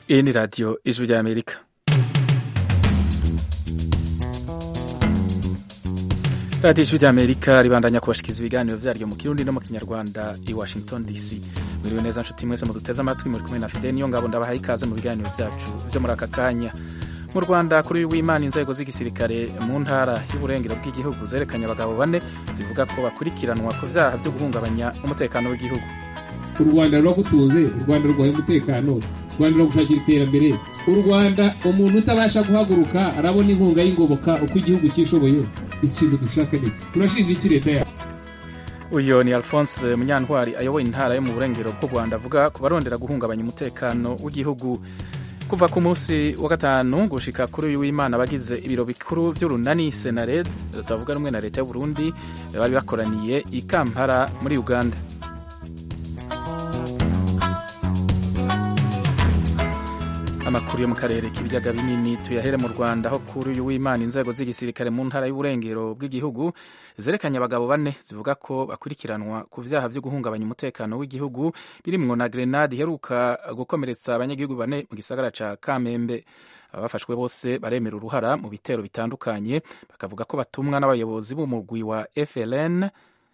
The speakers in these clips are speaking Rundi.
Iyi ni radiyo ijwi ry'amerika radiyo ijwi ry'amerika ribandanya kubashikiriza ibiganiro vyaryo mu kirundi no mu kinyarwanda i washington dc mwiriwe neza nshuti mwese muduteze amatwi muri kumwe na fide niyo ngabo ndabahaye ikaze mu biganiro vyacu vyo muri aka kanya mu rwanda kuri uyu w'imana inzego z'igisirikare mu ntara y'uburengero bw'igihugu zerekanye abagabo bane zivuga ko bakurikiranwa ku vyaha vyo guhungabanya umutekano w'igihugu u rwanda ruragutuze u rwanda rwaye umutekano u rwanda ruragushakira iterambere u rwanda umuntu utabasha guhaguruka arabona inkunga y'ingoboka uko igihugu cyishoboye ikintu dushaka ni turashinja iki leta yacu uyu ni alphonse munyantwari ayoboye intara yo mu burengero bw'u rwanda avuga ku barondera guhungabanya umutekano w'igihugu kuva ku munsi wa gatanu gushika kuri uyu w'imana abagize ibiro bikuru vy'urunani senared tutavuga rumwe na leta y'uburundi bari bakoraniye i kampala muri uganda amakuru yo mu karere k'ibiyaga binini tuyahere mu rwanda aho kuri uyu w'imana inzego z'igisirikare mu ntara y'uburengero bw'igihugu zerekanye abagabo bane zivuga ko bakurikiranwa ku vyaha vyo guhungabanya umutekano w'igihugu birimwo na grenade iheruka gukomeretsa abanyagihugu bane mu gisagara ca kamembe abafashwe bose baremera uruhara mu bitero bitandukanye bakavuga ko batumwa n'abayobozi b'umugwi wa FLN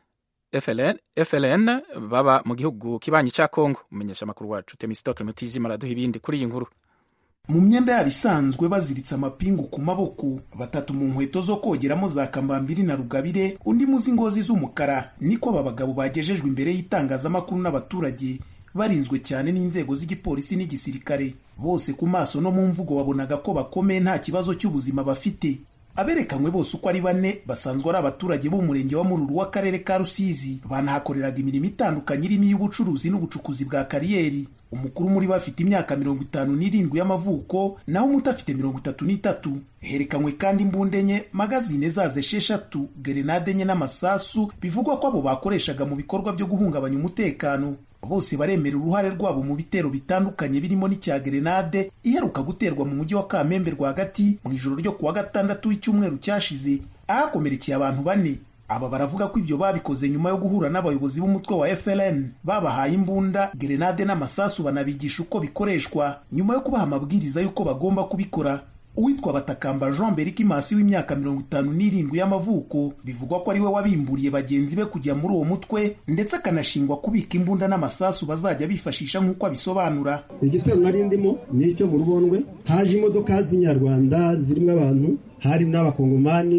FLN, FLN baba mu gihugu kibanyi ca Kongo umenyesha amakuru wacu Temistokle Mutijima araduha ibindi kuri iyi nkuru mu myenda yabo isanzwe baziritse amapingu ku maboko batatu mu nkweto zo kogeramo za kambambiri na rugabire undi muzi ngozi z'umukara niko aba bagabo bagejejwe imbere y'itangazamakuru n'abaturage barinzwe cyane n'inzego z'igipolisi n'igisirikare bose ku maso no mu mvugo wabonaga ko bakomeye nta kibazo cy'ubuzima bafite aberekanywe bose uko ari bane basanzwe ari abaturage b'umurenge wa mururu w'akarere ka rusizi banahakoreraga imirimo itandukanye irimo iy'ubucuruzi n'ubucukuzi bwa kariyeri umukuru muri bo afite imyaka mirongo itanu n'irindwi y'amavuko naho umuto afite mirongo itatu n'itatu herekanywe kandi imbunda enye magazine zazo esheshatu gerenade enye n'amasasu bivugwa ko abo bakoreshaga mu bikorwa byo guhungabanya umutekano bose baremera uruhare rwabo mu bitero bitandukanye birimo n'icya gerenade iheruka guterwa mu mujyi wa kamembe rwagati mu ijoro ryo kuwa gatandatu w'icyumweru cyashize ahakomerekeye abantu bane aba baravuga ko ibyo babikoze nyuma yo guhura n'abayobozi b'umutwe wa FLN babahaye imbunda gerenade n'amasasu banabigisha uko bikoreshwa nyuma yo kubaha amabwiriza y'uko bagomba kubikora uwitwa batakamba jean berikimasi w'imyaka mirongo itanu n'irindwi y'amavuko bivugwa ko ari we wabimburiye bagenzi be kujya muri uwo mutwe ndetse akanashingwa kubika imbunda n'amasasu bazajya bifashisha nk'uko abisobanura igitero nari ndimo ni icyo mu rubondwe haje imodoka z'inyarwanda zirimo abantu hari n'abakongomani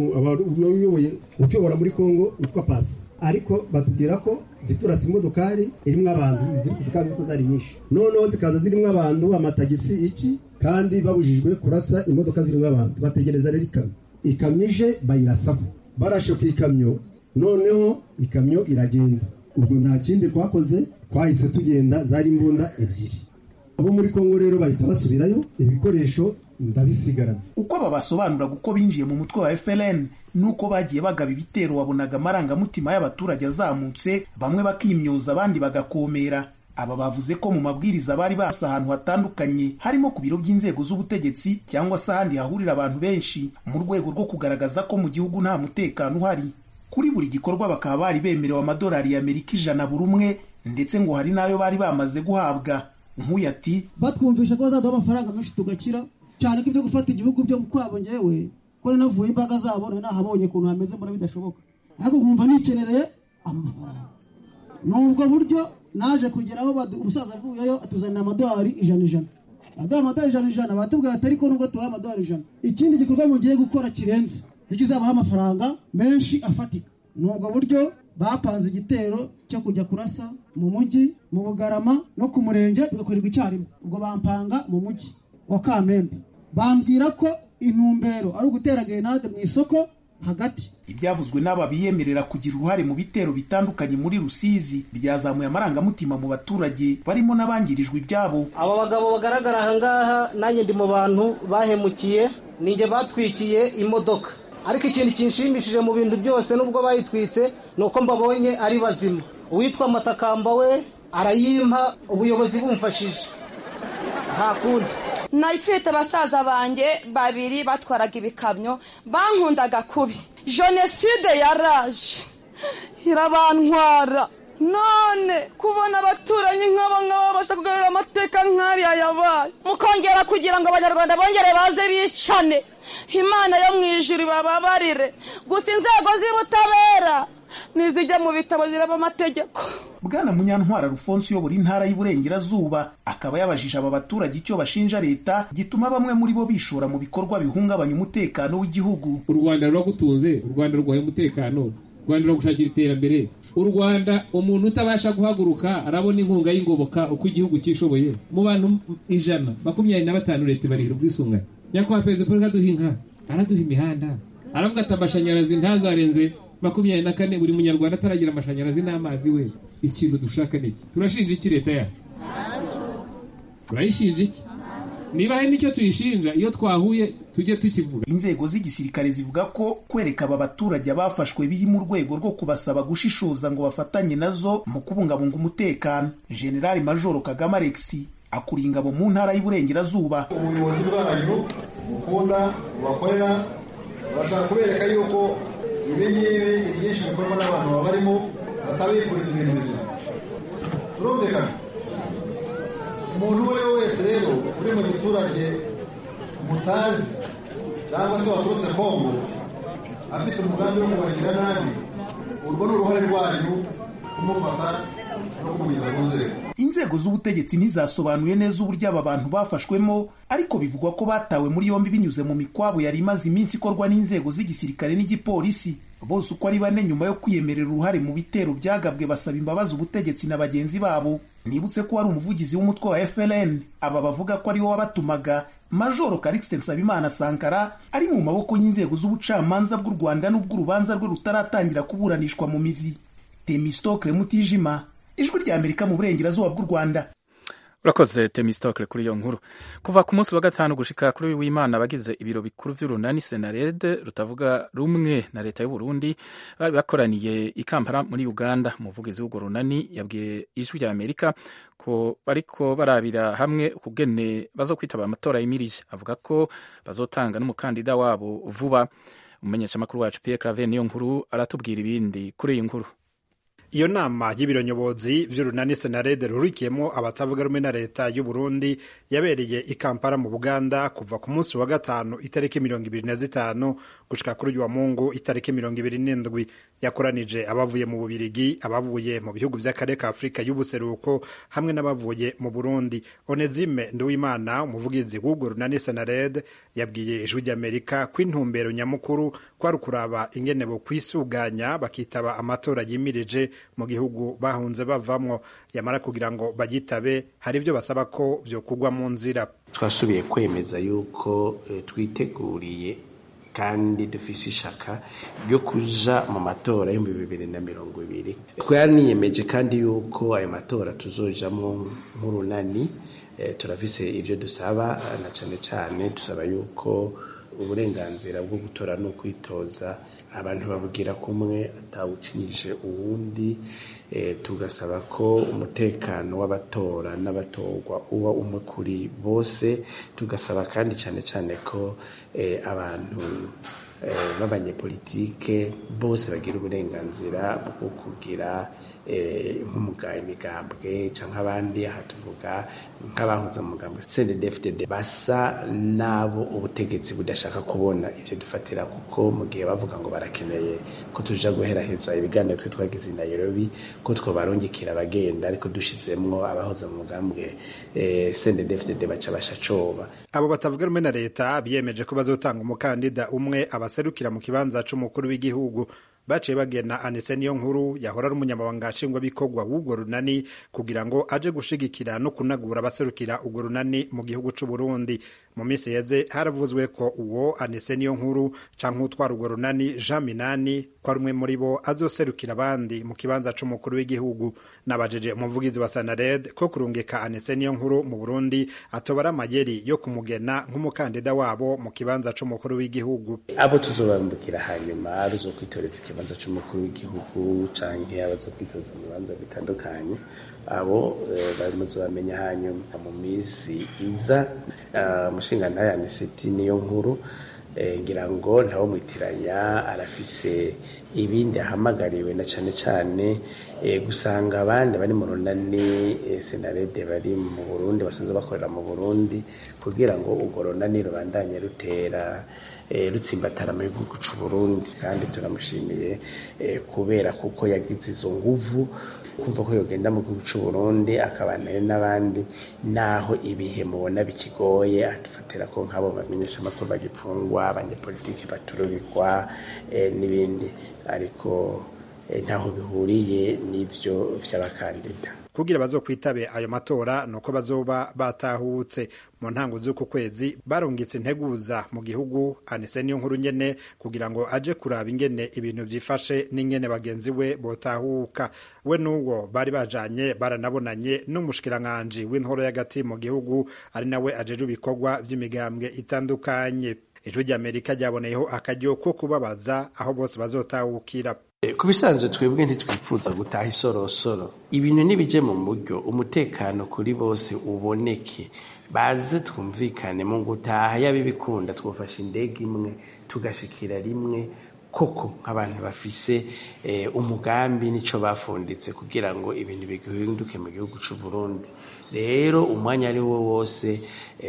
uyoboye utuyobora muri kongo witwa pasi ariko batubwira ko ziturasa imodokari irimo abantu ziri kuvuga ko zari nyinshi noneho zikaza zirimo abantu amatagisi iki kandi babujijwe kurasa imodoka zirimo abantu bategereza rero ikamyo ikamyo ije bayirasaho barashe ku ikamyo noneho ikamyo iragenda ubwo nta kindi twakoze twahise tugenda zari imbunda ebyiri abo muri kongo rero bahita basubirayo ibikoresho ndabisigarana uko aba basobanuraga uko binjiye mu mutwe wa FLN nuko bagiye bagaba ibitero wabonaga amarangamutima y'abaturage azamutse bamwe bakimyoza abandi bagakomera aba bavuze ko mu mabwiriza bari basa ahantu hatandukanye harimo ku biro by'inzego z'ubutegetsi cyangwa se ahandi hahurira abantu benshi mu rwego rwo kugaragaza ko mu gihugu nta mutekano uhari kuri buri gikorwa bakaba bari bemerewe amadolari y'amerika ijana buri umwe ndetse ngo hari n'ayo bari bamaze guhabwa nk'uyu ati batwumvisha ko bazaduha amafaranga menshi tugakira cyane ko ibyo gufata igihugu byo kwabo ngewe ko navuye imbaraga zabo nari nahabonye ukuntu hameze mbona bidashoboka ariko nkumva nikerereye amafaranga ni ubwo buryo naje kugeraho umusaza avuyeyo atuzanira amadolari ijana ijana aduha amadolari ijana ijana batubwira ati ariko nubwo tubaha amadolari ijana ikindi gikorwa mugiye gukora kirenze ntikizabaha amafaranga menshi afatika ni ubwo buryo bapanze igitero cyo kujya kurasa mu mujyi mu bugarama no ku murenge bigakorerwa icyarimwe ubwo bampanga mu mujyi wa kamembe bambwira ko intumbero ari ugutera gerenade mu isoko hagati ibyavuzwe n'aba biyemerera kugira uruhare mu bitero bitandukanye muri rusizi byazamuye amarangamutima mu baturage barimo n'abangirijwe ibyabo aba bagabo bagaragara ahangaha nanjye ndi mu bantu bahemukiye ninjye batwikiye imodoka ariko ikintu kinshimishije mu bintu byose nubwo bayitwitse ni uko mbabonye ari bazima uwitwa matakamba we arayimpa ubuyobozi bumfashije nta kundi nayifite basaza banjye babiri batwaraga ibikamyo bankundaga kubi jenoside yaraje irabantwara none kubona abaturanyi nk'aba ngaba babasha kugarura amateka nk'ariya yabaye mukongera kugira ngo abanyarwanda bongere baze bicane imana yo mu ijuru bababarire gusa inzego z'ubutabera nizijya mu bitabo ziraba amategeko bwana munyantwara rufonse uyobora intara y'uburengerazuba akaba yabajije aba baturage icyo bashinja leta gituma bamwe muri bo bishora mu bikorwa bihungabanya umutekano w'igihugu u rwanda ruragutunze u rwanda rurwaye umutekano u rwanda ruragushakira iterambere u rwanda umuntu utabasha guhaguruka arabona inkunga y'ingoboka uko igihugu cyishoboye mu bantu ijana makumyabiri na batanu leta ibarihira ubwisungane nyakubahwa perezida paul aduha inka araduha imihanda aravuga ati amashanyarazi ntazarenze makumyabiri na kane buri munyarwanda ataragira amashanyarazi n'amazi we ikintu dushaka ni iki turashinja iki leta yacu turayishinja iki niba hari n'icyo tuyishinja iyo twahuye tujye tukivuga inzego z'igisirikare zivuga ko kwereka aba baturage abafashwe biri mu rwego rwo kubasaba gushishoza ngo bafatanye nazo mu kubungabunga umutekano generali majoro kagame alexi akuriye ingabo mu ntara y'uburengerazuba ubuyobozi bwanyu mukunda bubakorera barashaka kubereka yuko ibi ngibi ibyinshi bikorwa n'abantu baba barimo batabifuriza ibintu bizima turumvikana umuntu uwo ari we wese rero uri mu giturage mutazi cyangwa se waturutse kongo afite umugambi wo kubagirira nabi urwo ni uruhare rwanyu kumufata no kumugeza ku nzego inzego z'ubutegetsi ntizasobanuye neza uburyo aba bantu bafashwemo ariko bivugwa ko batawe muri yombi binyuze mu mikwabo yari imaze iminsi ikorwa n'inzego z'igisirikare n'igipolisi bose uko ari bane nyuma yo kwiyemerera uruhare mu bitero byagabwe basaba imbabazi ubutegetsi na bagenzi babo nibutse ko wari umuvugizi w'umutwe wa FLN aba bavuga ko ariwo wabatumaga Majoro Calixte Nsabimana Sankara ari mu maboko y'inzego z'ubucamanza bw'u Rwanda n'ubwo urubanza rwe rutaratangira kuburanishwa mu mizi Temistokle Mutijima ijwi rya Amerika mu burengerazuba bw'u Rwanda urakoze temistokle kuri iyo nkuru kuva ku munsi wa gatanu gushika kuri w'imana abagize ibiro bikuru vy'urunani senarede rutavuga rumwe na leta y'uburundi bari bakoraniye i kampala muri uganda umuvugizi w'urwo runani yabwiye ijwi rya amerika ko bariko barabira hamwe ukugene bazo kwitaba amatora yimirije avuga ko bazotanga n'umukandida wabo vuba umumenyeshamakuru wacu pierre claver niyo nkuru aratubwira ibindi kuri iyi nkuru iyo nama y'ibiro nyobozi vy'urunani senarede rurikiyemo abatavuga rumwe na leta y'u Burundi yabereye i Kampala mu Buganda kuva ku munsi wa gatanu itariki mirongo ibiri na zitanu gushika kuri uyu wa Mungu itariki mirongo ibiri n'indwi yakoranije abavuye mu Bubirigi abavuye mu bihugu vy'akarere ka Afurika y'ubuseruko hamwe n'abavuye mu Burundi Onezime Nduwimana umuvugizi w'urwo runani senarede yabwiye ijwi ry'Amerika ko intumbero nyamukuru kwari ukuraba ingene bo kwisuganya bakitaba amatora yimirije mu gihugu bahunze bavamwo yamara kugira ngo bagitabe hari ibyo basaba ko vyokugwa mu nzira twasubiye kwemeza yuko e, twiteguriye kandi dufise ishaka ryo kuja mu matora y'ibihumbi bibiri na mirongo ibiri twaniyemeje kandi yuko ayo matora tuzojamwo nk'urunani e, turafise ivyo dusaba na cane cane dusaba yuko uburenganzira bwo gutora no kwitoza abantu babugira kumwe atawucinyije uwundi e, tugasaba ko umutekano w'abatora n'abatorwa uba umwe kuri bose tugasaba kandi cyane cyane ko e, abantu e, b'abanyepolitike bose bagira uburenganzira bwo kugira nk'umuga imigambwe cyangwa abandi aha tuvuga nk'abahuza umugambwe CNDD-FDD basa n'abo ubutegetsi budashaka kubona ivyo dufatira kuko mu gihe bavuga ngo barakeneye ko tuja guheraheza ibiganiro twe twagize i Nairobi ko twobarungikira abagenda ariko dushizemwo abahoza mu mugambwe CNDD-FDD baca basha coba abo batavuga rumwe na leta biyemeje ko bazotanga umukandida umwe abaserukira mu kibanza c'umukuru w'igihugu baciye bagena anise niyo nkuru yahora ari umunyamabanga nshingwabikorwa w'urwo runani kugira ngo aje gushigikira no kunagura abaserukira urwo runani mu gihugu c'u Burundi mu minsi yeze haravuzwe ko uwo anise niyo nkuru canke utwara urwo runani Jean Minani ko ari umwe muri bo azoserukira abandi mu kibanza c'umukuru w'igihugu nabajeje umuvugizi wa Sanared ko kurungika anise niyo nkuru mu Burundi atobara amayeri yo kumugena nk'umukandida wabo mu kibanza c'umukuru w'igihugu abo tuzobambukira hanyuma ruzokwitoreza ikibanza c'umukuru w'igihugu canke abazokwitoza mu bibanza bitandukanye abo bamaze bamenya hanyuma mu minsi iza umushingantahe aniseti niyo nkuru ngira ngo ntawo mwitiranya arafise ibindi ahamagariwe na cane cane gusanga abandi bari mu runani senarede bari mu burundi basanzwe bakorera mu burundi kugira ngo urwo runani rubandanye rutera rutsimbatara mu gihugu cy'u burundi kandi turamushimiye kubera kuko yagize izo nguvu kumva ko yogenda mu gihugu cy'u burundi akabana n'abandi naho ibihe mubona bikigoye adufatira ko nk'abo bamenyesha amakuru bagipfungwa abanyepolitiki batururikwa n'ibindi ariko ntaho bihuriye n'ibyo by'abakandida kugira bazokwitabe ayo matora nuko bazoba batahutse mu ntango z'uku kwezi barungitse integuza mu gihugu anise niyo nkuru nyene kugira ngo aje kuraba ingene ibintu vyifashe n'ingene bagenzi we botahuka we n'uwo bari bajanye baranabonanye n'umushikiranganji w'intoro y'agati mu gihugu ari nawe ajeje ibikorwa vy'imigambwe itandukanye ijwi ry'amerika ryaboneyeho akaryo ko kubabaza aho bose bazotahukira ku bisanzwe twebwe ntitwifuza gutaha isorosoro ibintu ntibije mu buryo umutekano kuri bose uboneke baze twumvikane mu gutaha yaba ibikunda twafashe indege imwe tugashikira rimwe koko nk'abantu bafise umugambi n'icyo bafunditse kugira ngo ibintu bihinduke mu gihugu cy'u Burundi rero umwanya ari wo wose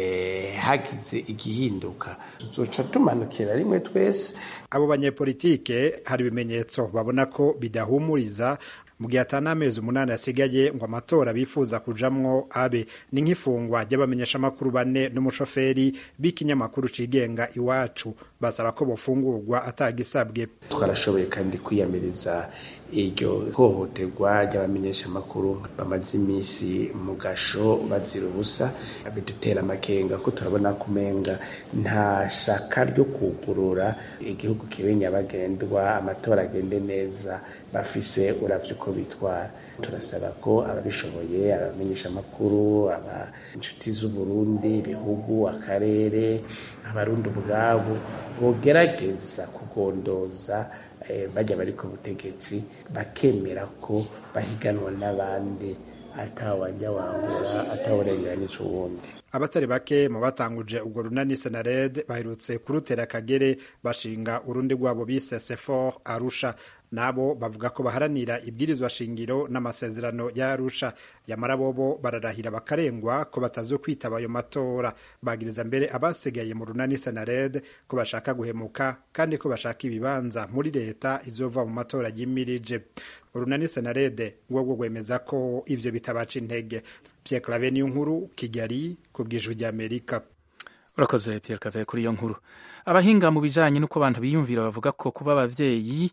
hagize igihinduka tuzoca tumanukira rimwe twese abo banyepolitike hari ibimenyetso babona ko bidahumuriza mu gihe atari amezi umunani asigaye ngo amatora bifuza kujamwo abe ni nk'ifungwa ry'abamenyeshamakuru bane n'umushoferi b'ikinyamakuru cigenga iwacu basaba ko bofungurwa atagisabwe twarashoboye kandi kwiyamiriza iryo hohoterwa ry'abamenyeshamakuru bamaze iminsi mu gasho bazira ubusa bidutera amakenga ko turabona kumenga nta shaka ryo kugurura igihugu kibe nyabagendwa amatora agende neza bafise uravye uko bitwara turasaba ko ababishoboye abamenyeshamakuru aba inshuti z'uburundi ibihugu akarere abarundi ubwabo bogerageza kugondoza bajya bari ku butegetsi bakemera ko bahiganwa n'abandi atawajya wangura atawurenganije uwundi abatari bake mu batanguje ubwo runani senared baherutse kurutera akagere bashinga urundi rwabo bise sefor arusha nabo bavuga ko baharanira ibwirizwa shingiro n'amasezerano ya arusha yamara bobo bararahira bakarengwa ko batazo kwitaba ayo matora bagiriza mbere abasigaye mu runani senared ko bashaka guhemuka kandi ko bashaka ibibanza muri leta izova mu matora yimirije urunani senarede rwo rwemeza ko ivyo bitabaca intege Pierre Claver niyo nkuru Kigali ku bw'ijwi ry'Amerika urakoze Pierre Claver kuri iyo nkuru abahinga mu bijanye n'uko abantu biyumvira bavuga ko kuba abavyeyi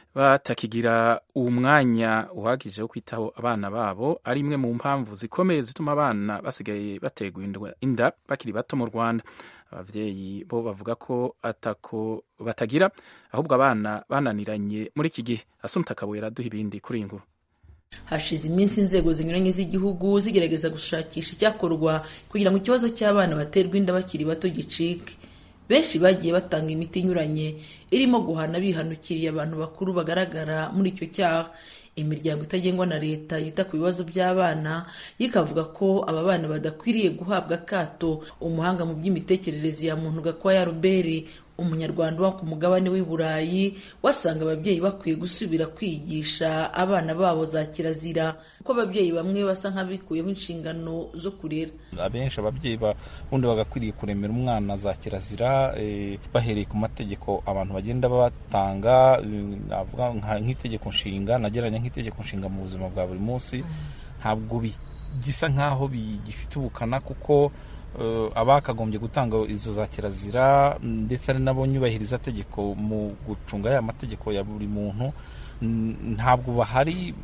batakigira umwanya uhagije wo kwitaho abana babo ari imwe mu mpamvu zikomeye zituma abana basigaye bategwa inda bakiri bato mu Rwanda abavyeyi bo bavuga ko atako batagira ahubwo abana bananiranye muri iki gihe asumta kabuye araduha ibindi kuri iyi nkuru hashize iminsi inzego zinyuranye z'igihugu zigerageza gushakisha icyakorwa kugira ngo ikibazo cy'abana baterwa inda bakiri bato gicike benshi bagiye batanga imiti inyuranye irimo guhana bihanukiriye abantu bakuru bagaragara muri icyo cyaha imiryango itagengwa na leta yita ku bibazo by'abana ikavuga ko aba bana badakwiriye guhabwa akato umuhanga mu by'imitekerereze ya muntu gakwaya ruberi umunyarwanda uba ku mugabane w'i burayi wasanga ababyeyi bakwiye gusubira kwigisha abana babo za kirazira kuko ababyeyi bamwe basa nk'abikuyeho inshingano zo kurera abenshi ababyeyi bundi bagakwiriye kuremera umwana za kirazira bahereye ku mategeko abantu bagenda batanga navuga nk'itegeko nshinga nageranya nk'itegeko nshinga mu buzima bwa buri munsi ntabwo gisa nk'aho bigifite ubukana kuko abakagombye gutanga izo za kirazira ndetse ari nabo nyubahiriza tegeko mu gucunga ya mategeko ya buri muntu ntabwo bahari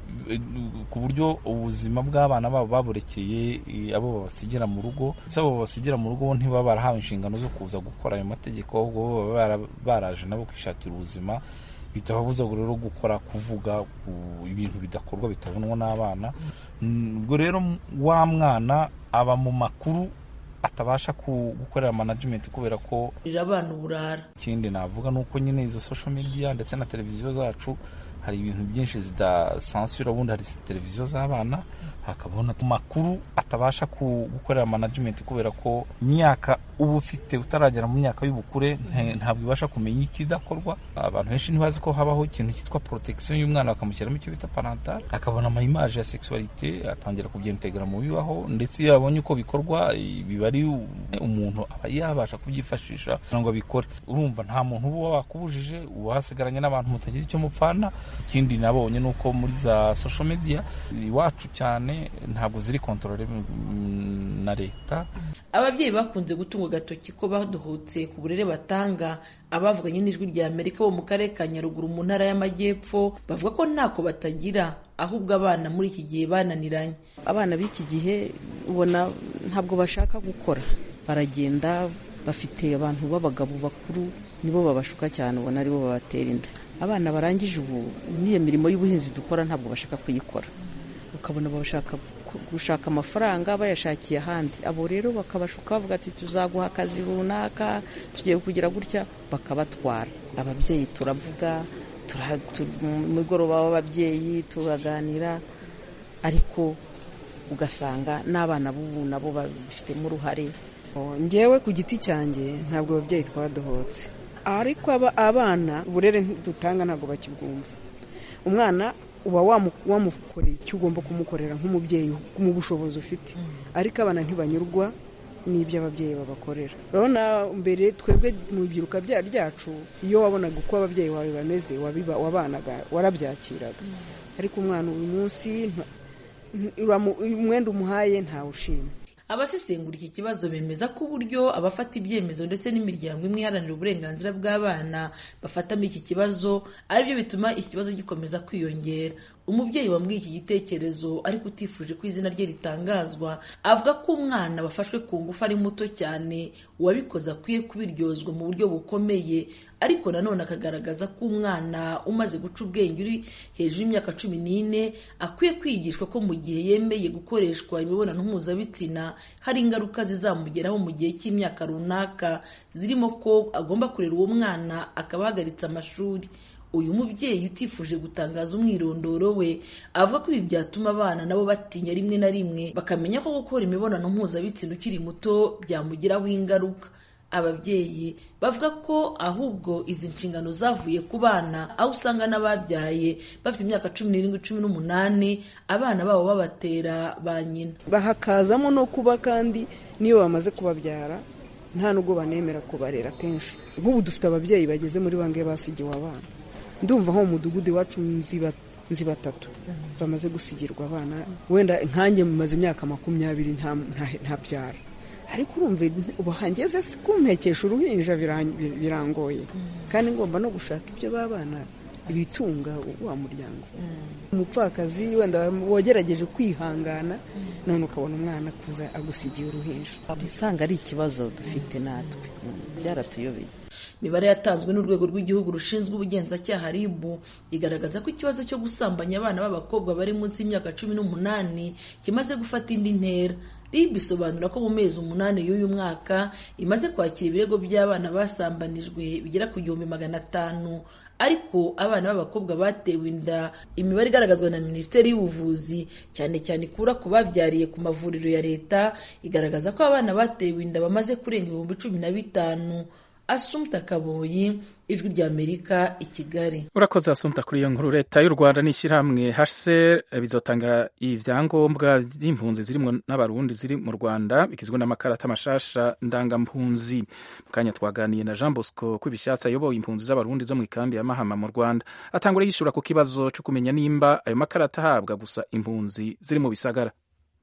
ku buryo ubuzima bw'abana babo baburekeye abo babasigira mu rugo ndetse abo babasigira mu rugo ntibaba barahawe inshingano zo kuza gukora ayo mategeko ahubwo baba baraje nabo kwishakira ubuzima bitababuza rero gukora kuvuga ibintu bidakorwa bitabonwa n'abana ubwo rero wa mwana aba mu makuru atabasha gukorera management kubera ko abana uburara ikindi navuga ni uko nyine izo social media ndetse na televiziyo zacu hari ibintu byinshi zidasansura ubundi hari televiziyo z'abana hakabaho amakuru atabasha gukorera management kubera ko imyaka uba ufite utaragera mu myaka y'ubukure ntabwo ibasha kumenya ikidakorwa abantu benshi ntibazi ko habaho ikintu cyitwa protection y'umwana bakamushyiramo icyo bita parental akabona amayimaje ya sexualité atangira kubyentegera mu bibaho ndetse iyo abonye uko bikorwa biba ari umuntu aba yabasha kubyifashisha kugira ngo abikore urumva nta muntu uba wakubujije uba hasigaranye n'abantu mutagira icyo mupfana ikindi nabonye ni uko muri za social media iwacu cyane ntabwo ziri kontorore na leta ababyeyi bakunze gutunga agatoki ko baduhutse ku burere batanga abavuganye n'ijwi rya amerika bo mu karere ka nyaruguru mu ntara y'amajyepfo bavuga ko ntako batagira ahubwo abana muri iki gihe bananiranye abana b'iki gihe ubona ntabwo bashaka gukora baragenda bafite abantu b'abagabo bakuru nibo babashuka cyane ubona aribo babatera inda abana barangije ubu n'iyo mirimo y'ubuhinzi dukora ntabwo bashaka kuyikora ukabona bashaka gushaka amafaranga bayashakiye ahandi abo rero bakabashuka bavuga ati tuzaguha akazi runaka tugiye kugira gutya bakabatwara ababyeyi turavuga mugoroba w'ababyeyi turaganira ariko ugasanga n'abana b'ubu nabo babifitemo uruhare ngewe ku giti cyanjye ntabwo ababyeyi twadohotse ariko abana uburere dutanga ntabwo bakibwumva umwana uba wamukoreye icyo ugomba kumukorera nk'umubyeyi mu bushobozi ufite ariko abana ntibanyurwa n'ibyo ababyeyi babakorera urabona mbere twebwe mu ibyiruka ryacu iyo wabonaga uko ababyeyi bawe bameze wabanaga warabyakiraga ariko umwana uyu munsi umwenda umuhaye ntawushima abasesengura iki kibazo bemeza ko uburyo abafata ibyemezo ndetse n'imiryango imwe iharanira uburenganzira bw'abana bafatamo iki kibazo aribyo bituma iki kibazo gikomeza kwiyongera umubyeyi wambwiye iki gitekerezo ariko utifuje ko izina rye ritangazwa avuga ko umwana wafashwe ku ngufu ari muto cyane uwabikoze akwiye kubiryozwa mu buryo bukomeye ariko nanone akagaragaza ko umwana umaze guca ubwenge uri hejuru y'imyaka cumi n'ine akwiye kwigishwa ko mu gihe yemeye gukoreshwa imibonano mpuzabitsina hari ingaruka zizamugeraho mu gihe cy'imyaka runaka zirimo ko agomba kurera uwo mwana akaba ahagaritse amashuri uyu mubyeyi utifuje gutangaza umwirondoro we avuga ko ibi byatuma abana nabo batinya rimwe na rimwe bakamenya ko gukora imibonano mpuzabitsina ukiri muto byamugiraho ingaruka ababyeyi bavuga ko ahubwo izi nshingano zavuye ku bana aho usanga n'ababyaye bafite imyaka cumi n'irindwi cumi n'umunani abana babo babatera ba nyina bahakazamo no kuba kandi niyo bamaze kubabyara nta nubwo banemera kubarera kenshi nk'ubu dufite ababyeyi bageze muri bangahe basigiwe abana ndumva nko mu mudugudu iwacu nzi batatu bamaze gusigirwa abana wenda nkanjye mumaze imyaka makumyabiri ntabyara ariko urumva ubu hangeze kumpekesha uruhinja birangoye kandi ngomba no gushaka ibyo babana ibitunga wa muryango umupfakazi wenda wagerageje kwihangana none ukabona umwana kuza agusigiye uruhinja usanga ari ikibazo dufite natwe byaratuyobeye imibare yatanzwe n'urwego rw'igihugu rushinzwe ubugenzacyaha rib igaragaza ko ikibazo cyo gusambanya abana b'abakobwa bari munsi y'imyaka cumi n'umunani kimaze gufata indi ntera rib isobanura ko mu mezi umunani y'uyu mwaka imaze kwakira ibirego by'abana basambanijwe bigera ku gihumbi magana atanu ariko abana b'abakobwa batewe inda imibare igaragazwa na minisiteri y'ubuvuzi cyane cyane ikura ku babyariye ku mavuriro ya leta igaragaza ko abana batewe inda bamaze kurenga ibihumbi cumi na bitanu asumta kaboyi ijwi ry'amerika i kigali urakoze asumta kuri iyo nkuru leta y'u rwanda n'ishyirahamwe hcr bizotanga ibyangombwa by'impunzi zirimo n'abarundi ziri mu rwanda bigizwe n'amakarata mashasha ndangampunzi mu kanya twaganiye na jean bosco kw'ibishyatsi ayoboye impunzi z'abarundi zo mu ikambi ya mahama mu rwanda atangura yishyura ku kibazo cyo kumenya nimba ayo makarata ahabwa gusa impunzi ziri mu bisagara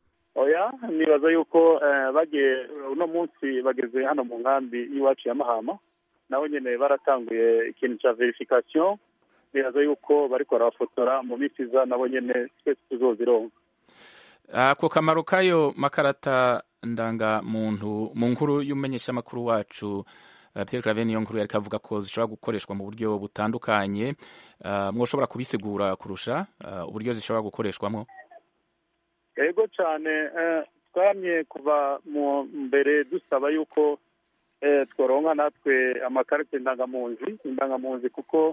oya nibaza yuko bagiye uno munsi bageze hano mu nkambi y'iwacu ya mahama nabo nyine baratanguye ikintu cya verifikasiyo nibaza yuko bariko barabafotora mu minsi iza nabo nyine twese tuzozironka ako kamaro k'ayo makarata ndangamuntu mu nkuru y'umumenyeshamakuru wacu Pierre Claver niyo nkuru yari kavuga ko zishobora gukoreshwa mu buryo butandukanye mwoshobora kubisigura kurusha uburyo zishobora gukoreshwamo yego cyane twamye kuva mu mbere dusaba yuko tworonka natwe amakarita indangamunzi indangamunzi kuko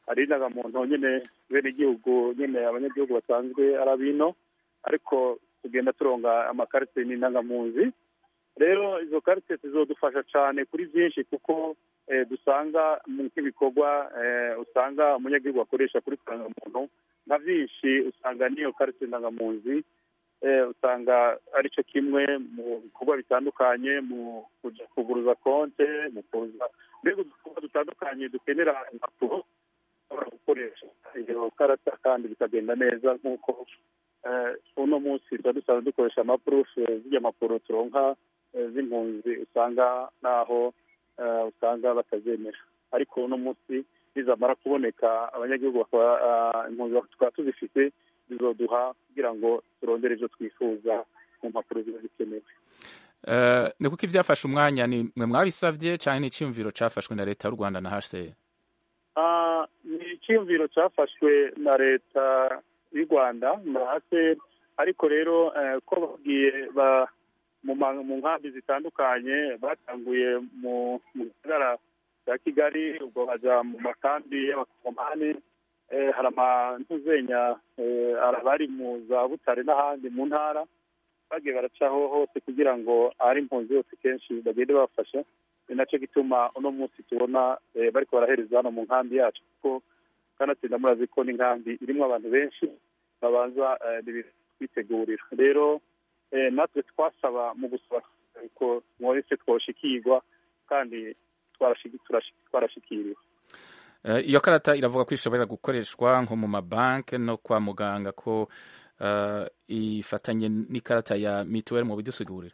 hari indangamuntu nyine bene igihugu nyine abanyagihugu basanzwe ari abino ariko tugenda turonga amakarite n'indangamunzi rero izo karite zizodufasha cyane kuri byinshi kuko dusanga nk'ibikorwa usanga umunyagihugu akoresha kuri ndangamuntu nka byinshi usanga n'iyo karite ndangamunzi usanga aricyo kimwe mu bikorwa bitandukanye mu kuguruza konte mu kuza mbega udukorwa dutandukanye dukenera impapuro ushobora gukoresha iyo karata kandi bikagenda neza nk'uko uno munsi tuba dusanzwe dukoresha amapurufe z'irya mpapuro turonka z'impunzi usanga naho usanga batazemera ariko uno munsi nizamara kuboneka abanyagihugu impunzi tukaba tuzifite bizoduha kugira ngo turondere ibyo twifuza mu mpapuro ziba zikenewe ni kuko ibyafashe umwanya ni mwe mwabisabye cyangwa ni icyumviro cyafashwe na leta y'u rwanda na hcr ni icyumviro cyafashwe na leta y'u rwanda na hcr ariko rero ko babwiye mu nkambi zitandukanye batanguye mu gisagara cya kigali ubwo bajya mu makambi y'abakomani hari amantuzenya abari mu za butare n'ahandi mu ntara bagiye baracaho hose kugira ngo ahari impunzi yose kenshi bagende bafasha ni nacyo gituma uno munsi tubona bari barahereza hano mu nkambi yacu kuko kanatsinda murazi ko n'inkambi irimo abantu benshi babanza kwitegurira rero natwe twasaba mu gusaba ko mwese twoshikirwa kandi twarashikiriwe iyo karata iravuga ko ishobora gukoreshwa nko mu mabanki no kwa muganga ko ifatanye n'ikarata ya mituweli mu bidusigurira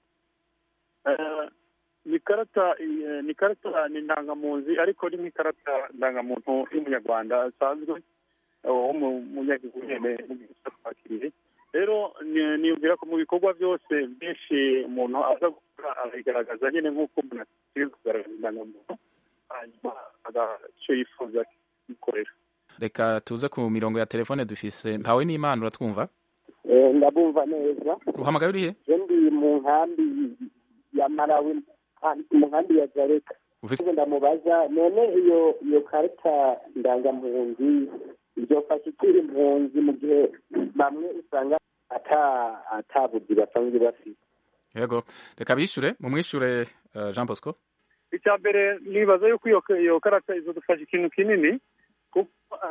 ni karata ni karata ni indangamunzi ariko ni nk'ikarata ndangamuntu y'umunyarwanda asanzwe wo mu munyagihugu nyine twakiriye rero niyumvira ko mu bikorwa byose byinshi umuntu aza gukora arayigaragaza nyine nk'uko umuntu akwiye kugaragaza indangamuntu hanyuma agacyo yifuza kuyikorera reka tuze ku mirongo ya telefone dufise mpawe n'imana uratwumva ndabumva neza uhamagaye urihe ndi mu nkambi ya marawi mu nkambi ya zareka ndamubaza none iyo iyo karita ndangampunzi ibyofasha ikiri impunzi mu gihe bamwe usanga ata buzi basanzwe bafite yego reka bishyure mu mwishyure jean bosco icya mbere nibaza yuko iyo karata izadufasha ikintu kinini kuko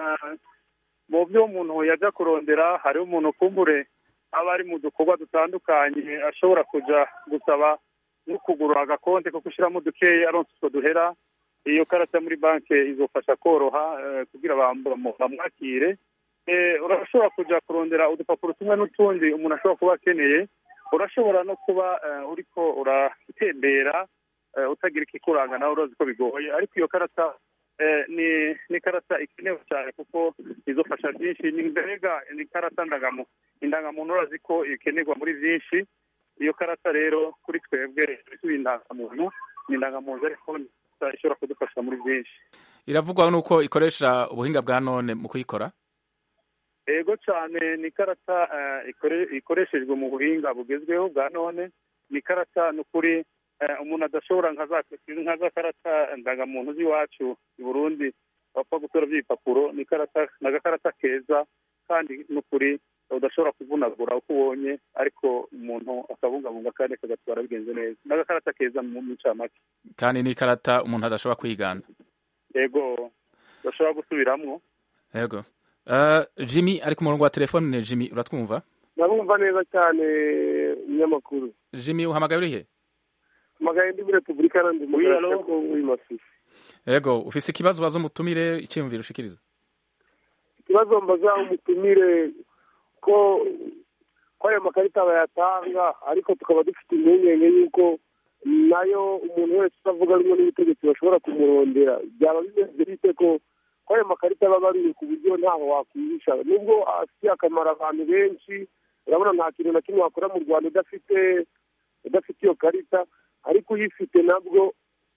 mu byo umuntu yajya kurondera hariho umuntu kumbure aba ari mu dukorwa dutandukanye ashobora kujya gusaba no kugura agakonte ko gushyiramo dukeya aronse utwo duhera iyo karata muri banki izofasha koroha kugira bamwakire urashobora kujya kurondera udupapuro tumwe n'utundi umuntu ashobora kuba akeneye urashobora no kuba uriko uratembera utagira ikikuranga nawe urazi ko bigoye ariko iyo karata ni ni karata ikenewe cyane kuko izofasha byinshi ni mbega ni karata ndangamuntu indangamuntu urazi ko ikenerwa muri byinshi iyo karata rero kuri twebwe tuba indangamuntu ni indangamuntu ariko ishobora kudufasha muri byinshi iravugwa nuko ikoresha ubuhinga bwa none mu kuyikora ego cyane ni ikarata ikoreshejwe mu buhinga bugezweho bwa none ni ikarata ni ukuri umuntu adashobora nka za karata ndangamuntu z'iwacu i burundi bapfa gutora by'ibipapuro ni agakarata keza kandi ni ukuri udashobora kuvunagura uko ubonye ariko umuntu akabungabunga kandi akagatwara bigenze neza ni agakarata keza mu ncamake kandi ni ikarata umuntu adashobora kwigana yego udashobora gusubiramo yego jimmy ari ku murongo wa telefone ni jimmy uratwumva ndabumva neza cyane umunyamakuru jimmy uhamagaye urihe uhamagaye ndi muri repubulika na demokarasi ya kongo muri masisi yego ufise ikibazo baza umutumire icyiyumviro ushikiriza ikibazo mbaza umutumire ko ko ayo makarita bayatanga ariko tukaba dufite impungenge y'uko nayo umuntu wese utavuga rumwe n'ubutegetsi bashobora kumurondera byaba bimeze bite ko ko ayo makarita aba abariwe ku buryo ntaho wakwihisha nubwo afitiye akamaro abantu benshi urabona nta kintu na kimwe wakora mu rwanda udafite udafite iyo karita ariko uyifite nabwo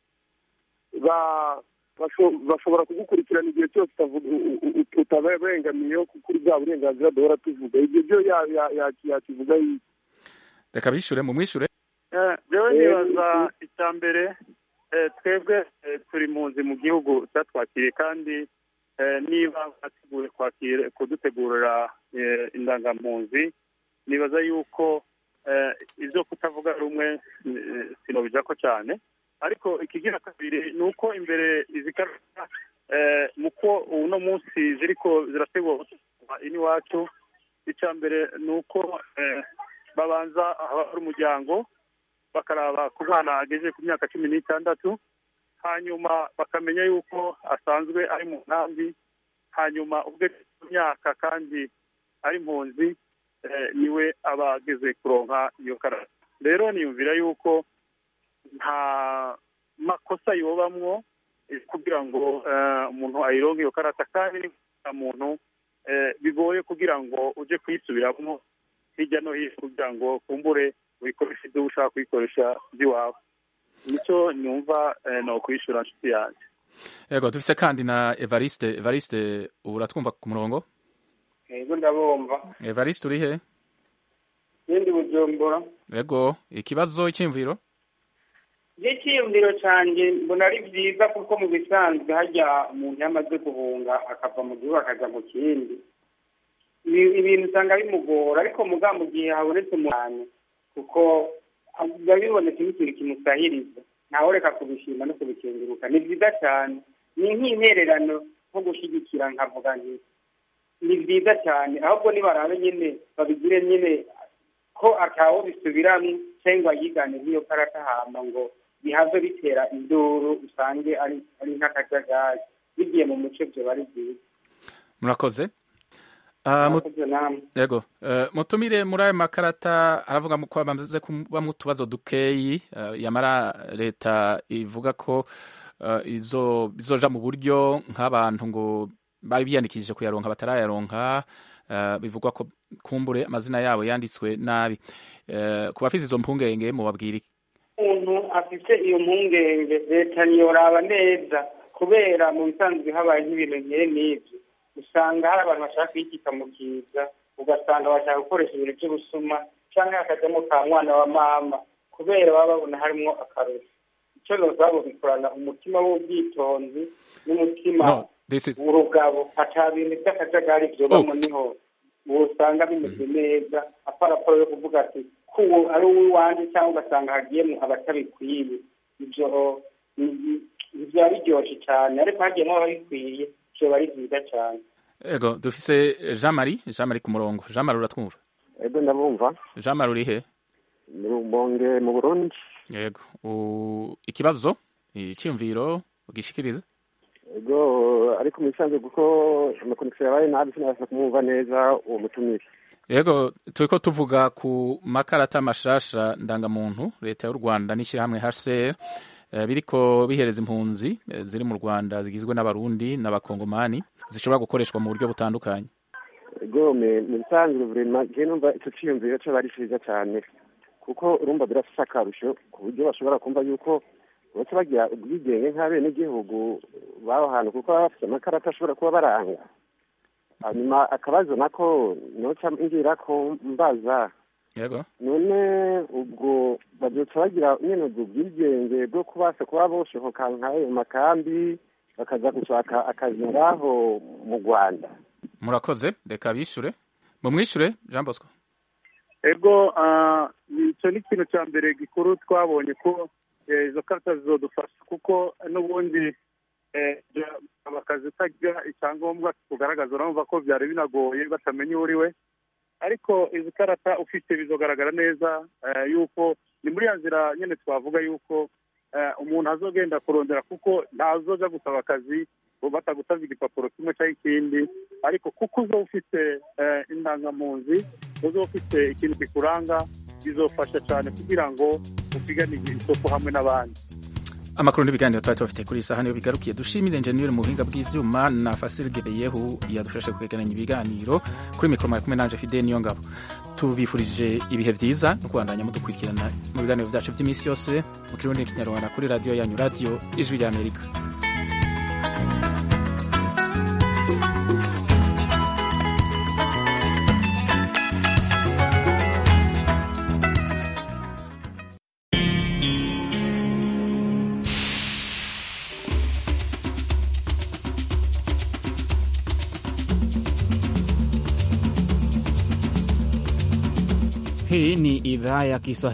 bashobora kugukurikirana igihe cyose utabengamiyeho kuri bwa burenganzira duhora tuvuga ibyo byo yakivuga yiki reka bishyure mu mwishyure rero nibaza icya mbere twebwe turi mu nzi mu gihugu cyatwakiriye kandi niba bateguye kwakira kudutegurira indangampunzi nibaza yuko ibyo kutavuga rumwe sinobija ko cyane ariko ikigira kabiri ni uko imbere izi karita mu ko uno munsi ziriko zirategurwa iwacu icya mbere ni uko babanza hari umuryango bakaraba ku mwana ageze ku myaka cumi n'itandatu hanyuma bakamenya yuko asanzwe ari mu nkambi hanyuma ubwe ku myaka kandi ari impunzi niwe aba ageze kuronka iyo karata rero niyumvira yuko nta makosa yobamwo kugira ngo umuntu ayironke iyo karata kandi nta muntu bigoye kugira ngo uje kuyisubiramo hirya no hino kugira ngo kumbure uyikoreshe ibyo ushaka kuyikoresha by'iwawe nicyo nyumva ni ukwishyura nshuti yanjye yego dufise kandi na evariste evariste ubu uratwumva ku murongo yego ndabumva evariste uri he yindi bujumbura yego ikibazo cy'imviro icyiyumviro cyanjye mbona ari byiza kuko mu bisanzwe hajya umuntu yamaze guhunga akava mu gihugu akajya mu kindi ibintu usanga bimugora ariko muga mu gihe habonetse umuntu kuko biba bibonetse nk'ikintu kimusahiriza ntawe reka kubishima no kubikenguruka ni byiza cyane ni nk'intererano nko gushyigikira nkavuga nti ni byiza cyane ahubwo nibarabe nyine babigire nyine ko atawo bisubiramo cyangwa yigane nk'iyo karata hama ngo bihave bitera induru usange ari ari nk'akajagari bigiye mu muco byo bari byiza murakoze yego mutumire muri ayo makarata aravuga ko bamaze kubamo utubazo dukeyi yamara leta ivuga ko izoja mu buryo nk'abantu ngo bari biyandikishije kuyaronka batarayaronka bivugwa ko kumbure amazina yabo yanditswe nabi ku bafite izo mpungenge mubabwira iki umuntu afite iyo mpungenge leta ntiyoraba neza kubera mu bisanzwe habaye nk'ibintu nk'ibi n'ibyo usanga hari abantu bashaka kuyikika mu kiza ugasanga bashaka gukoresha ibintu by'ubusuma cyangwa hakajyamo ka mwana wa mama kubera baba babona harimo akarusho icyo nozabo bikorana umutima w'ubwitonzi n'umutima w'urugabo ata bintu by'akajagari byobamo niho usanga bimeze neza aparaporo yo kuvuga ati kuwo ari uw'iwanjye cyangwa ugasanga hagiyemo abatabikwiye ibyo biba biryoshye cyane ariko hagiyemo ababikwiye byoba ari byiza cyane ego dufise jean marie jean marie ku murongo jean marie uratwumva ego ndabumva jean marie uri he mu rumonge mu burundi yego ikibazo icyumviro ugishikiriza ego ariko mu bisanzwe kuko amakonegisiyo yabaye nabi sinabasha kumwumva neza uwo mutumire yego turi ko tuvuga ku makarata mashasha ndangamuntu leta y'u rwanda n'ishyirahamwe hcr biriko bihereza impunzi ziri mu rwanda zigizwe n'abarundi n'abakongomani zishobora gukoreshwa mu buryo butandukanye gome mu bisanzwe vurema je numva ico ciyumviro co bari ciza cane kuko urumva birafise akarusho ku buryo bashobora kumva yuko bose bagira ubwigenge nk'abenegihugu b'aho hantu kuko baba bafise amakarata ashobora kuba baranga hanyuma akabazo nako noca ngira ko mbaza yego none ubwo bazoca bagira nyene ubwo bwigenge bwo kubasha kuba boshohoka nk'ayo makambi bakaza gushaka akazi ngaho mu rwanda murakoze reka bishure mumwishure jean bosco ego icyo ni ikintu cya mbere gikuru twabonye ko izo karita zizodufasha kuko n'ubundi akazi utagira icyangombwa kugaragaza urumva ko byari binagoye batamenya uwo uri we ariko izi karata ufite bizogaragara neza yuko ni muri ya nzira nyine twavuga yuko umuntu azogenda kurondera kuko ntazoja gusaba akazi batagusabye igipapuro kimwe cyangwa ikindi ariko kuko uzo ufite indangamunzi uzo ufite ikintu kikuranga bizofasha cyane kugira ngo upiganire isoko hamwe n'abandi amakuru n'ibiganiro twari tubafite kuri iyi saha niyo bigarukiye dushimire enjeniyeri mu buhinga bw'ivyuma na fasirige beyehu yadufashe kwegeranya ibiganiro kuri mikoro mwari kumwe nanje fide niyo ngabo tubifurije ibihe byiza no kubandanya mudukurikirana mu biganiro byacu by'iminsi yose mu kirundi n'ikinyarwanda kuri radiyo yanyu radiyo ijwi ry'amerika Hii ni idhaa ya Kiswahili